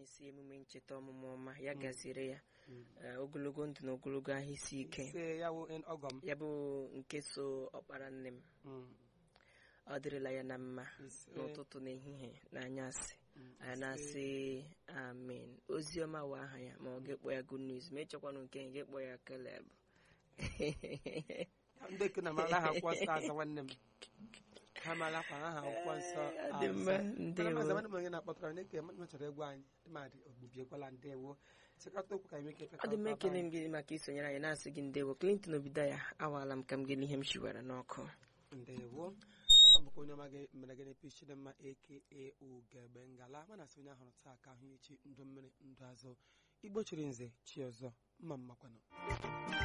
na-esi emume ncheta ọmụmụ ọma ya gaziere ya Eh, ogologo ndụ na ogologo ahụ isi ike ise ya wụ en- ọgọ m ya bụ nke so ọkpara nne m Mm, ọ dịrịla ya na mma ise n'ụtụtụ na ehihie na anyasị Mm, anyị na-asị amen ozi ọma wụ aha ya ma ọ ga-ekpọ ya good news ma ịchọkwanụ nke ya ga-ekpọ ya keleb ndị ke na mara ha akwụkwọ nsọ aza nwanne m ha mara kwa aha akwụkwọ nsọ Ọ dị mma aza. Mana ndewo maazị nwanne m onye na-akpọtara na-eke mmadụ chọrọ egwu anyị dịmadị ogbubiekwala ndewo chịkọta okwu ka anyị nwee ike ọ dị m ekele m gị maka isonyere anyị na-asị gị ndewo Clinton obido ya awaala m ka m gịnị ihe m shiwara n'ọkụ ndewo aka m bụkwa onye ọma gị mere gịnị pichi dị mma aka ugegbe ngala mana asị onye ahụrụ taa ka ahụ echi ndụ mmiri ndụ azụ igbo chiri nze chi ọzọ mma mmakwanụ